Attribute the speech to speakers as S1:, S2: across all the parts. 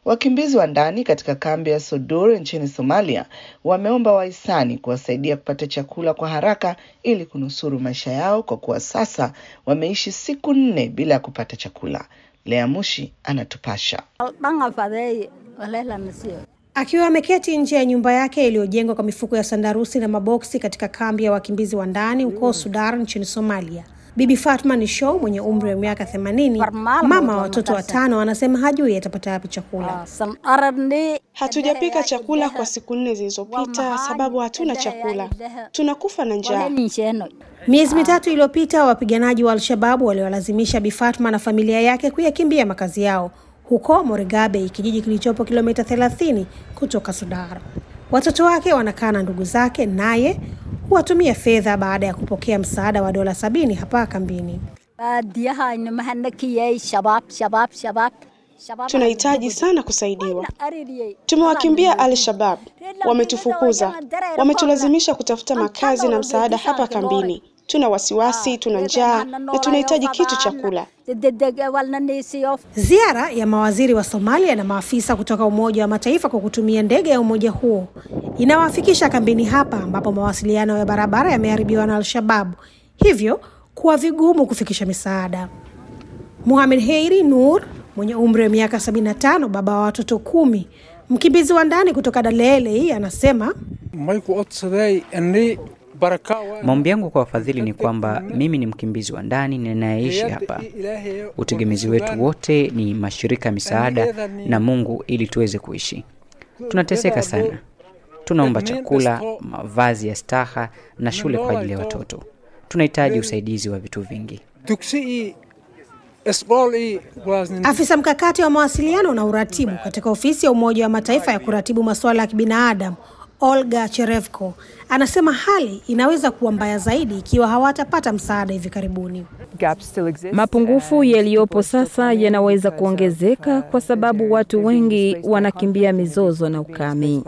S1: Wakimbizi wa ndani katika kambi ya Sodur nchini Somalia wameomba wahisani kuwasaidia kupata chakula kwa haraka ili kunusuru maisha yao kwa kuwa sasa wameishi siku nne bila ya kupata chakula. Lea Mushi anatupasha.
S2: Akiwa ameketi nje ya nyumba yake iliyojengwa kwa mifuko ya sandarusi na maboksi katika kambi ya wakimbizi wa ndani huko Sudar nchini Somalia, Bibi Fatma ni Show mwenye umri wa miaka themanini, mama wa watoto watano, anasema hajui atapata wapi chakula.
S3: Hatujapika chakula kwa siku nne zilizopita sababu hatuna chakula, tunakufa na njaa.
S2: Miezi mitatu iliyopita wapiganaji wa Al-Shababu waliwalazimisha Bi Fatma na familia yake kuyakimbia makazi yao huko Moregabe, kijiji kilichopo kilomita 30 kutoka Sudar. Watoto wake wanakaa na ndugu zake, naye huwatumia fedha baada ya kupokea msaada wa dola sabini hapa kambini.
S3: Tunahitaji sana kusaidiwa. Tumewakimbia Al-Shabaab, wametufukuza, wametulazimisha kutafuta makazi na msaada hapa kambini. Tuna wasiwasi, tuna njaa na tunahitaji kitu cha kula.
S2: Ziara ya mawaziri wa Somalia na maafisa kutoka Umoja wa Mataifa kwa kutumia ndege ya umoja huo inawafikisha kambini hapa ambapo mawasiliano ya barabara yameharibiwa na Al-Shabaab, hivyo kuwa vigumu kufikisha misaada. Muhamed Heiri Nur mwenye umri wa miaka 75, baba wa watoto kumi, mkimbizi wa ndani kutoka Dalele, anasema
S4: Maombi yangu kwa wafadhili ni kwamba mimi ni mkimbizi wa ndani ninayeishi hapa. Utegemezi wetu wote ni mashirika ya misaada na Mungu ili tuweze kuishi. Tunateseka sana, tunaomba chakula, mavazi ya staha na shule kwa ajili ya watoto. Tunahitaji usaidizi wa vitu vingi.
S2: Afisa mkakati wa mawasiliano na uratibu katika ofisi ya Umoja wa Mataifa ya kuratibu masuala ya kibinadamu Olga Cherevko anasema hali inaweza kuwa mbaya zaidi ikiwa hawatapata msaada hivi karibuni.
S5: Mapungufu yaliyopo sasa yanaweza kuongezeka kwa sababu watu wengi wanakimbia mizozo na ukame.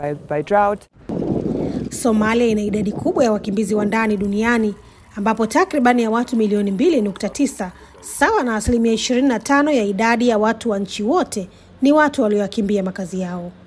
S2: Somalia ina idadi kubwa ya wakimbizi wa ndani duniani ambapo takribani ya watu milioni 2.9 sawa na asilimia 25 ya idadi ya watu wa nchi wote ni watu walioyakimbia makazi yao.